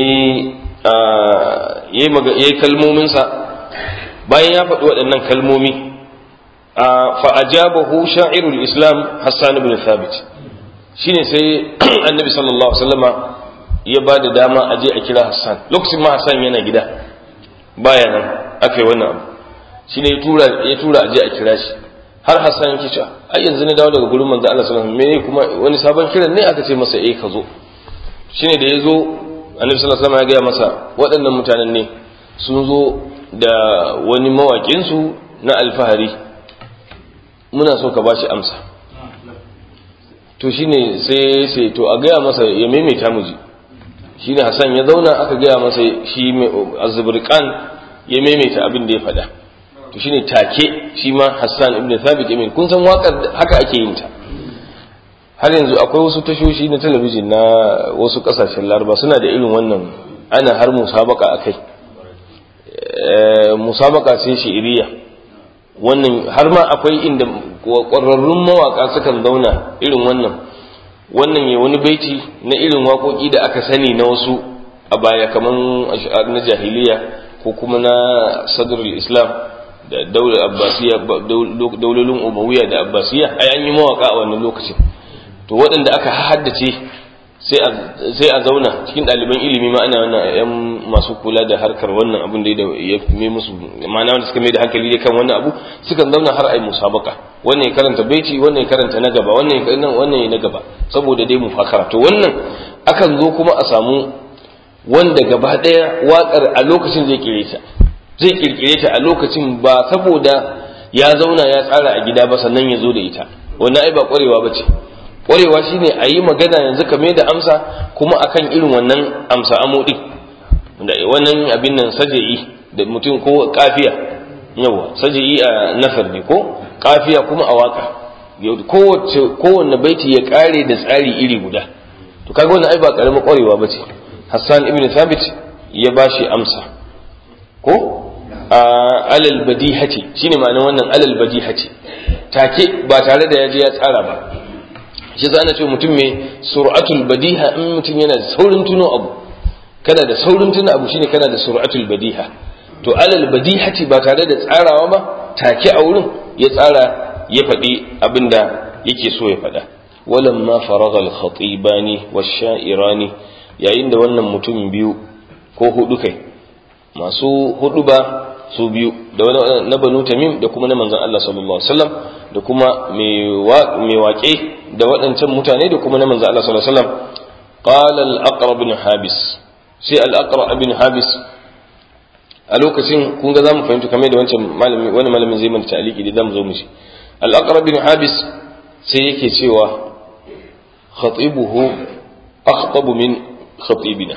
yi kalmominsa bayan ya faɗi waɗannan kalmomi fa'ajabahu sha'irul islam hassan ibn thabit shine sai annabi sallallahu alaihi wasallama ya ba da dama a je a kira hassan lokacin ma hassan yana gida baya nan aka yi wannan abu shi ne ya tura a je a kira shi har hassan yake cewa ai yanzu na dawo daga gurin manzo Allah sallallahu alaihi wasallam me kuma wani sabon kiran ne aka ce masa eh ka zo shine da ya zo annabi sallallahu alaihi wasallam ya gaya masa waɗannan mutanen ne sun zo da wani mawaƙin su na alfahari muna so ka bashi amsa to shine sai sai to a gaya masa ya maimaita mu ji shine Hassan ya zauna aka gaya masa shi azzuburkan ya maimaita abin da ya faɗa to shine take shi ma Hassan ibn Thabit ibn kun san waƙar haka ake yin ta har yanzu akwai wasu tashoshi na talabijin na wasu ƙasashen Laraba suna da irin wannan ana har musabaka akai musabaka sai shi'iriya wannan har ma akwai inda ƙwararrun mawaƙa sukan zauna irin wannan wannan ya wani baiti na irin waƙoƙi da aka sani na wasu a baya kamar na jahiliya ko kuma na sadrul islam da daular abbasiya daulolin umawiya da abbasiya ai an yi mawaƙa a wannan lokacin to waɗanda aka haddace sai a zauna cikin ɗaliban ilimi ma ana wannan yan masu kula da harkar wannan abin da ya mai musu ma'ana wanda suka mai da hankali da kan wannan abu sukan zauna har ai musabaka wannan ya karanta baiti wannan ya karanta na gaba wannan ya wannan ya na gaba saboda dai mu fakara to wannan akan zo kuma a samu wanda gaba ɗaya waƙar a lokacin zai kire ta zai kirkire ta a lokacin ba saboda ya zauna ya tsara a gida ba sannan ya zo da ita wannan ai ba ƙwarewa ba ce ƙwarewa shine a yi magana yanzu ka mai da amsa kuma akan irin wannan amsa amodi wannan abin nan saja'i da mutum ko kafiya yawa saja'i a nasar ne ko kafiya kuma a waka kowace kowanne baiti ya kare da tsari iri guda to kaga wannan ai ba karamin ƙwarewa ba ce hassan ibn thabit ya bashi amsa ko alal badihati shine ma'anar wannan alal badihati take ba tare da ya je ya tsara ba shi za ana ce mutum mai sur'atul badiha in mutum yana da saurin tuno abu kana da saurin tuno abu shine kana da sur'atul badiha to alal badihati ba tare da tsarawa ba take a wurin ya tsara ya faɗi abin da yake so ya faɗa walamma faragha al-khatibani wash-sha'irani yayin da wannan mutum biyu ko hudu kai masu hudu ba su biyu da wani na banu tamim da kuma na manzon Allah sallallahu alaihi wasallam da kuma mai waƙe da waɗancan mutane da kuma na manzon Allah sallallahu alaihi wasallam qala al-aqra bin habis sai al-aqra bin habis a lokacin kun ga zamu fahimta kamar da wancan malami wani malamin zai mana ta'aliki da zamu zo mu shi al-aqra bin habis sai yake cewa khatibuhu akhtabu min khatibina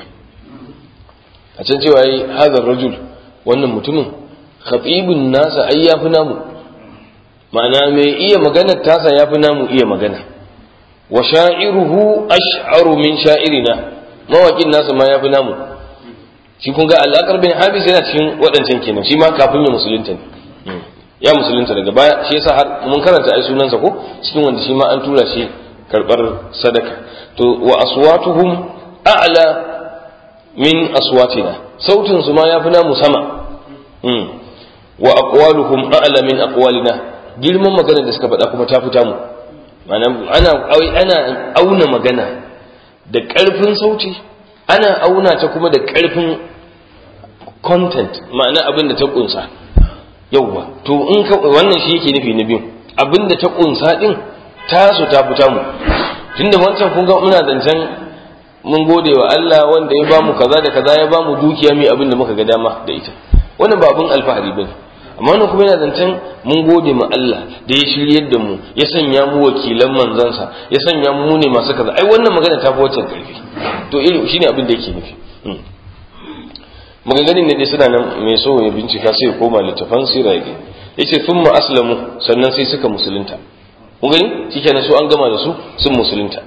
a can cewa yi hadar rajul wannan mutumin khatibun nasa ai yafi namu ma'ana mai iya magana tasa yafi namu iya magana wa sha'iruhu ash'aru min sha'irina mawaƙin nasa ma yafi namu shi kun ga al'akar bin habis yana cikin waɗancan kenan shi ma kafin ya musulunta ne ya musulunta daga baya shi yasa har mun karanta ai sunansa ko cikin wanda shi ma an tura shi karɓar sadaka to wa aswatuhum a'la min aswatina sautin su ma yafi namu sama wa aqwaluhum a'la min aqwalina girman magana da suka faɗa kuma ta fita mu ana ana auna magana da ƙarfin sauti ana auna ta kuma da ƙarfin content ma'ana abin da ta kunsa yauwa to in ka wannan shi yake nufi na biyu abin da ta kunsa din tasu ta fita mu tunda wancan kun ga muna zancen mun gode wa Allah wanda ya bamu kaza da kaza ya bamu dukiya mai abin da muka ga dama da ita wannan ba abin alfahari bane amma wannan kuma yana zancen mun gode ma Allah da ya shiryar da mu ya sanya mu wakilan manzansa ya sanya mu ne masu kaza ai wannan magana ta fi wancan karfi to irin shine abin da yake nufi maganganun ne dai suna nan mai so ya bincika sai ya koma littafan sira ya yace thumma aslamu sannan sai suka musulunta kun gani shikenan su an gama da su sun musulunta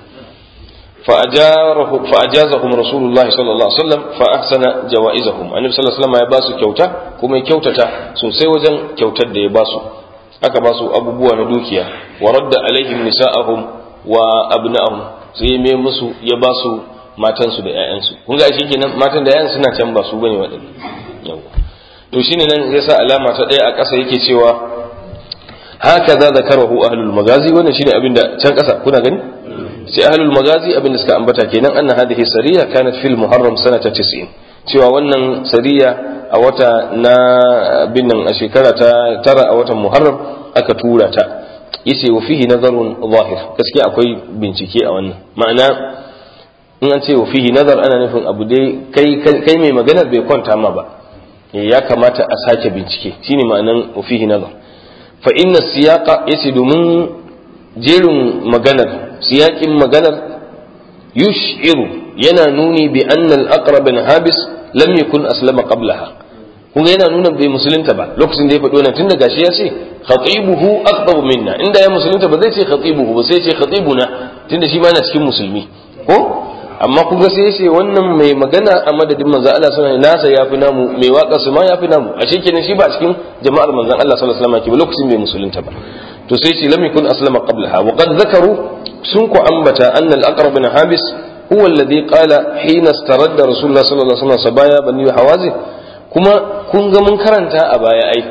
fa ajazahum rasulullahi sallallahu alaihi wasallam fa ahsana jawaizahum annabi sallallahu alaihi wasallam ya basu kyauta kuma ya kyautata sosai wajen kyautar da ya basu aka basu abubuwa na dukiya wa radda alaihim nisa'ahum wa abna'ahum sai ya mai musu ya basu matansu da 'ya'yansu kun ga shi kenan matan da 'ya'yan suna can ba su bane waɗanda to shine nan yasa alama ta ɗaya a ƙasa yake cewa haka za zakarahu ahlul magazi wannan shine abin da can ƙasa kuna gani sai ahlul magazi abin da suka ambata kenan anna hadhihi sariya kanat fil muharram sanata 90 cewa wannan sariya a wata na bin nan a shekara ta tara a watan muharram aka tura ta yace wa fihi nazarun zahir gaskiya akwai bincike a wannan ma'ana in an ce wa fihi nazar ana nufin abu dai kai kai mai maganar bai kwanta ma ba ya kamata a sake bincike shine ma'anan wa fihi nazar fa inna siyaqa yace domin jerin maganar siyaƙin maganar yush'iru yana nuni bi anna al-aqrab bin habis lam yakun aslama qablaha kuma yana nuna bai musulunta ba lokacin da ya faɗo nan tun da gashi ya ce khatibuhu aqdabu minna inda ya musulunta ba zai ce khatibuhu ba sai ce khatibuna tunda shi ma na cikin musulmi ko amma kun ga sai ce wannan mai magana a madadin manzon Allah sallallahu alaihi wasallam nasa yafi namu mai waka su ma yafi namu a kenan shi ba cikin jama'ar manzon Allah sallallahu alaihi wasallam ke ba lokacin bai musulunta ba to sai ce lam yakun aslama qablaha wa qad zakaru sun ku ambata anna al-aqrab bin habis huwa alladhi qala hina istaradda rasulullah sallallahu alaihi wasallam sabaya bani hawazi kuma kun ga mun karanta a baya ai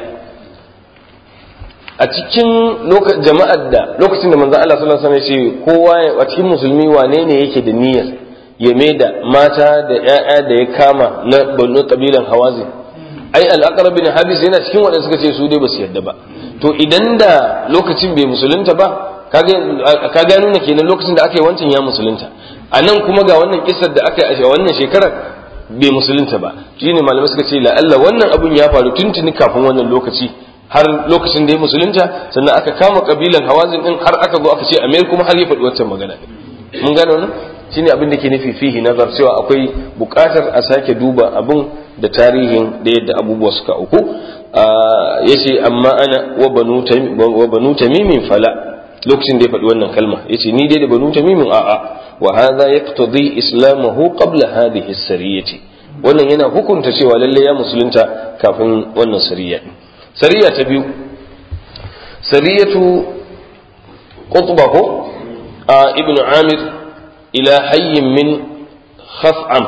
a cikin jama'ar da lokacin da manzon Allah sallallahu alaihi wasallam ya ce kowa a cikin musulmi wane ne yake da niyyar ya da mata da ‘ya'ya da ya kama na banu kabilan hawazin ai al'aqrab bin habis yana cikin waɗanda suka ce su dai ba su yadda ba to idan da lokacin bai musulunta ba ka ga nuna kenan lokacin da aka yi wancan ya musulunta a nan kuma ga wannan kisar da aka yi a wannan shekarar bai musulunta ba shine malamai suka ce la'alla wannan abun ya faru tuntuni kafin wannan lokaci har lokacin da ya musulunta sannan aka kama kabilan hawazin din har aka zo aka ce amir kuma har ya faɗi wancan magana mun gane wannan shine abin da ke nufi fihi nazar cewa akwai buƙatar a sake duba abin da tarihin da yadda abubuwa suka auku yace amma ana wa banu tamimin fala lokacin da ya faɗi wannan kalma yace ni dai da banu tamimin a'a wa hadha yaqtadi islamahu qabla hadhihi as-sariyati wannan yana hukunta cewa lalle ya musulunta kafin wannan sariya sariya ta biyu sariyatu qutba ko ibnu amir ila hayyin min khaf'am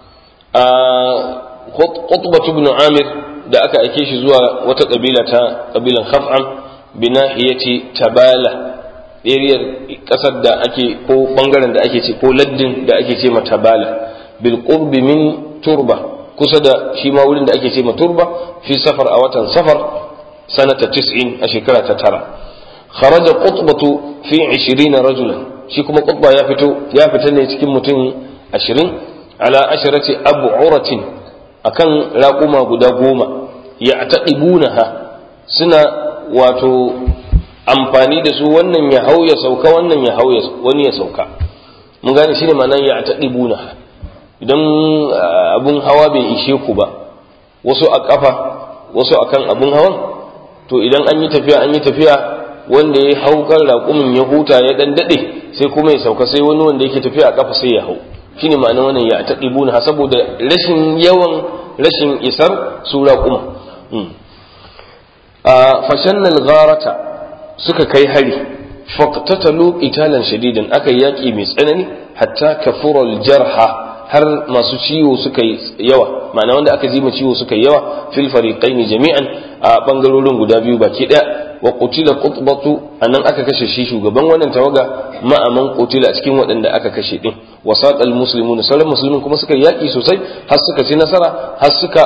qutba ibn amir da aka aike shi zuwa wata kabila ta kabilan khaf'am binahiyati tabala ariyar kasar da ake ko bangaren da ake ce ko laddin da ake ce ma tabala bil qurbi min turba kusa da shi ma wurin da ake ce ma turba fi safar a watan safar sanata 90 a shekara ta tara kharaja qutbatu fi 20 rajulan shi kuma qutba ya fito ya fita ne cikin mutum 20 ala asharati ab'uratin akan raƙuma guda goma ya taqibunaha suna wato amfani da su wannan ya hau ya sauka wannan ya hau wani ya sauka mun gane shine ma'anar ya taqibunaha idan abun hawa bai ishe ku ba wasu a kafa wasu akan abun hawan to idan an yi tafiya an yi tafiya wanda ya hau kan raƙumin ya huta ya dan dade sai kuma ya sauka sai wani wanda yake tafiya a kafa sai ya hau shine ma'anar wannan ya taqibuna saboda rashin yawan rashin isar su raƙuma a fashannal gharata suka kai hari faqtatalu qitalan shadidan aka yaki mai tsanani hatta kafura jarha har masu ciwo suka yi yawa ma'ana wanda aka ji ciwo suka yi yawa fil fariqaini jami'an a bangarorin guda biyu baki daya wa qutila qutbatu anan aka kashe shi shugaban wannan tawaga ma'aman qutila a cikin waɗanda aka kashe din wa saqal muslimuna sauran musulmin kuma suka yaki sosai har suka ci nasara har suka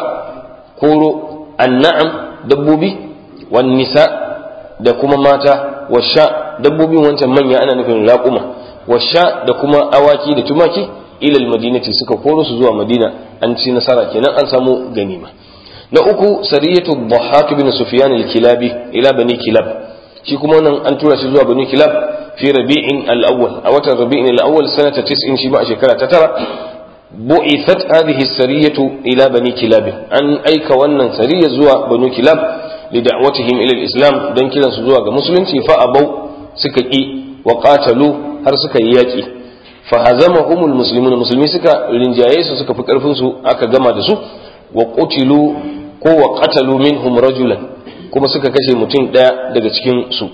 koro anna'am dabbobi wan nisa da kuma mata wa sha dabbobin wancan manya ana nufin raƙuma wa sha da kuma awaki da tumaki ilal madinati suka koro su zuwa madina an ci nasara kenan an samu ganima na uku sariyatu dhahak bin sufyan al-kilabi ila bani kilab shi kuma nan an tura shi zuwa bani kilab fi rabi'in al-awwal a watan rabi'in al-awwal sanata 90 shi ma a shekara ta tara bu'ithat hadhihi sariyatu ila bani kilab an aika wannan sariya zuwa bani kilab li da'watihim ila al-islam dan kiran su zuwa ga musulunci fa abau suka ki wa qatalu har suka yi yaki fa hazamahumul muslimuna musulmi suka rinjaye su suka fi karfin su aka gama da su wa qutilu ko wa qatalu minhum rajulan kuma suka kashe mutum daya daga cikin su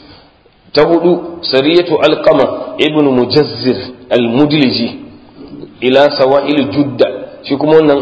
ta hudu sariyatu alqama ibn mujazzir al-mudliji ila sawa'il judda shi kuma wannan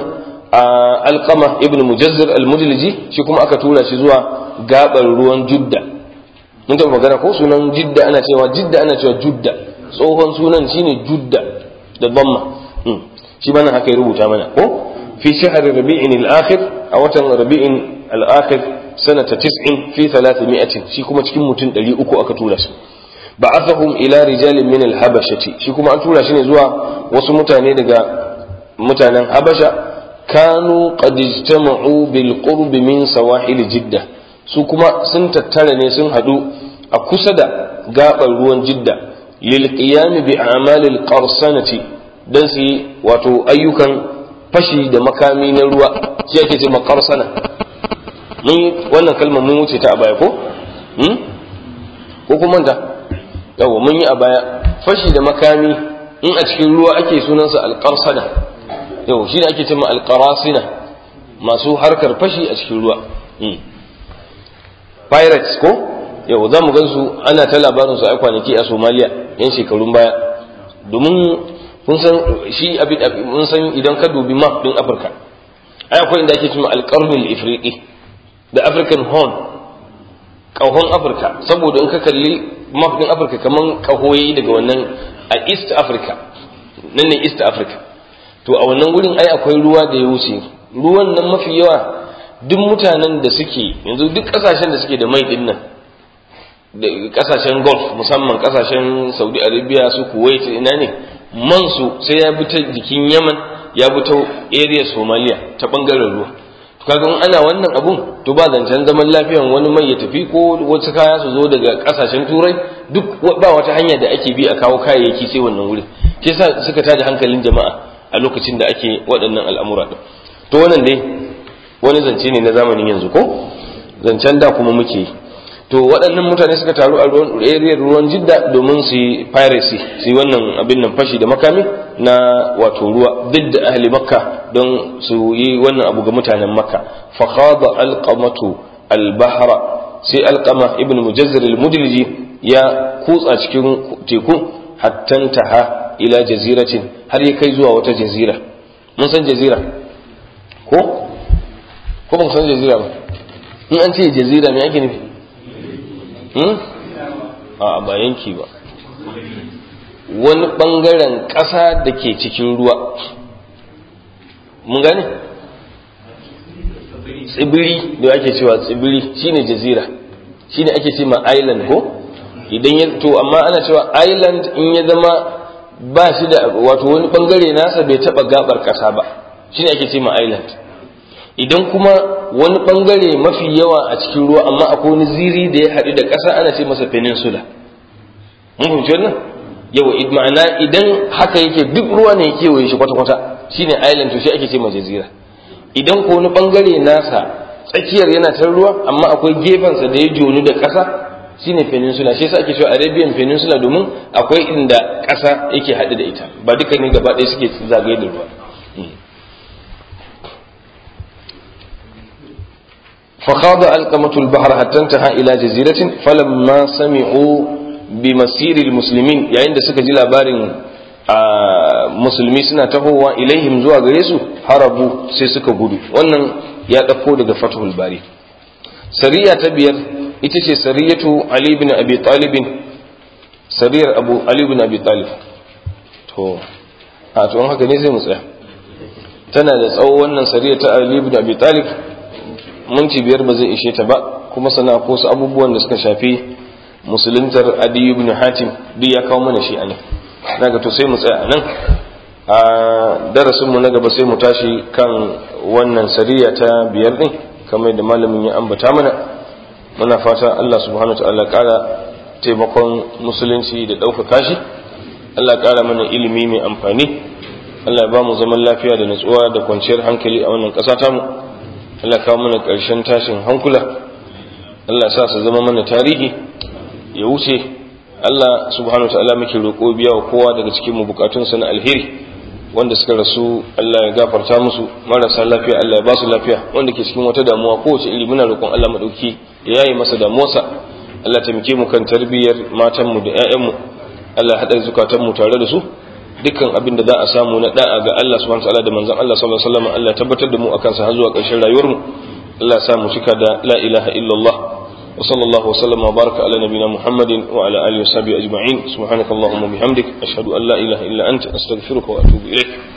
alqama ibn mujazzir al-mudliji shi kuma aka tura shi zuwa gabar ruwan judda mun taɓa magana ko sunan jidda ana cewa jidda ana cewa judda tsohon sunan shine judda da bamma shi mana haka ya rubuta mana ko fi shahr rabi'in al-akhir a watan rabi'in al-akhir sanata 90 fi 300 shi kuma cikin mutum 300 aka tura shi ba'athahum ila rijalin min al-habashati shi kuma an tura shi ne zuwa wasu mutane daga mutanen habasha kanu qad ijtama'u bil qurb min sawahil jidda su kuma sun tattara ne sun hadu a kusa da gabar ruwan jidda lil qiyam bi a'malil qarsanati dan su yi wato ayyukan fashi da makami na ruwa shi ake ce maqarsana mun wannan kalmar mun wuce ta a baya ko hmm? ko kuma da yawa mun yi a baya fashi da makami in a cikin ruwa ake sunansa alqarsana yau shi ne ake ce ma alqarasina masu harkar fashi a cikin ruwa hmm. pirates ko yau za mu gan su ana ta labarin su a kwanaki a somaliya yan shekarun baya domin kun san shi abin mun san idan ka dubi map din afirka ai akwai inda ake cewa alqarnul ifriqi da african horn kahon afirka saboda in ka kalli map din afirka kaman kahoyi daga wannan a east africa nan ne east africa to a wannan gurin ai akwai ruwa da ya wuce ruwan nan mafi yawa duk mutanen da suke yanzu duk kasashen da suke da mai din nan da kasashen gulf musamman kasashen saudi arabia su kuwait ina ne man su sai ya bi ta jikin yaman ya bi ta area somalia ta bangaren ruwa to kaga in ana wannan abun to ba zancen zaman lafiyan wani mai ya tafi ko wasu kaya su zo daga kasashen turai duk ba wata hanya da ake bi a kawo kayayyaki sai wannan wuri ke sa suka tada hankalin jama'a a lokacin da ake waɗannan al'amura din to wannan dai wani zance ne na zamanin yanzu ko zancen da kuma muke yi to waɗannan mutane suka taru a ruwan area ruwan jidda domin su yi piracy su yi wannan abin nan fashi da makami na wato ruwa duk da ahli makka don su yi wannan abu ga mutanen makka fa khada alqamatu albahra sai alqama ibn mujazzir almudliji ya kutsa cikin teku hatta taha ila jaziratin har ya kai zuwa wata jazira mun san jazira ko ko ba san jazira ba in an ce jazira me ake nufi a ba yanki ba wani ɓangaren ƙasa da ke cikin ruwa mun gane tsibiri da ake cewa tsibiri shine jazira shine ake ce ma island ko idan ya to amma ana cewa island in ya zama ba shi da wato wani ɓangare nasa bai taɓa gabar ƙasa ba shine ake ce ma island idan kuma wani bangare mafi yawa a cikin ruwa amma akwai wani ziri da ya haɗu da ƙasa ana ce masa peninsula mun fahimci wannan yawa ma'ana idan haka yake duk ruwa ne ya kewaye shi kwata-kwata shine island to shi ake ce jazira idan ko wani bangare nasa tsakiyar yana ta ruwa amma akwai gefensa da ya jonu da ƙasa shine peninsula shi yasa ake cewa arabian peninsula domin akwai inda ƙasa yake haɗu da ita ba duka ne gaba ɗaya suke zagaye da ruwa فخاض ألقمة البحر حتى انتهى إلى جزيرة فلما سمعوا بمسير المسلمين يعني عند سكة جلا بارن musulmi suna tahowa ilaihim zuwa gare su harabu sai suka gudu wannan ya ɗauko daga fathul bari sariya ta biyar ita ce sariyatu ali bin abi talibin sariyar abu ali bin abi talib to a to haka ne zai mu tsaya tana da tsawo wannan sariya ta ali bin abi talib minti biyar ba zai ishe ta ba kuma sana ko su abubuwan da suka shafi musuluntar adi ibn hatim duk ya kawo mana shi a nan daga to sai mu tsaya a nan a darasin mu na gaba sai mu tashi kan wannan sariya ta biyar din kamar da malamin ya ambata mana muna fata Allah subhanahu wa ta'ala kara taimakon musulunci da ɗaukaka shi Allah kara mana ilimi mai amfani Allah ya ba mu zaman lafiya da natsuwa da kwanciyar hankali a wannan ƙasa tamu Allah kawo mana ƙarshen tashin hankula Allah sa su zama mana tarihi ya wuce Allah subhanahu ta'ala muke roƙo biya wa kowa daga cikin mu bukatunsa na alheri wanda suka rasu Allah ya gafarta musu marasa lafiya Allah ya ba su lafiya wanda ke cikin wata damuwa kowace iri muna roƙon Allah madauki ya yayi masa damuwarsa Allah taimake mu kan tarbiyyar matan mu da ƴaƴan mu Allah haɗa zukatan mu tare da su dukkan abin da za a samu na da'a ga Allah subhanahu ta'ala da manzon Allah sallallahu alaihi wasallam Allah ya tabbatar da mu akan sa har zuwa ƙarshen rayuwar mu Allah ya sa mu cika da la ilaha illallah وصلى الله وسلم وبارك على نبينا محمد وعلى اله وصحبه اجمعين سبحانك اللهم وبحمدك اشهد ان لا اله الا انت استغفرك واتوب اليك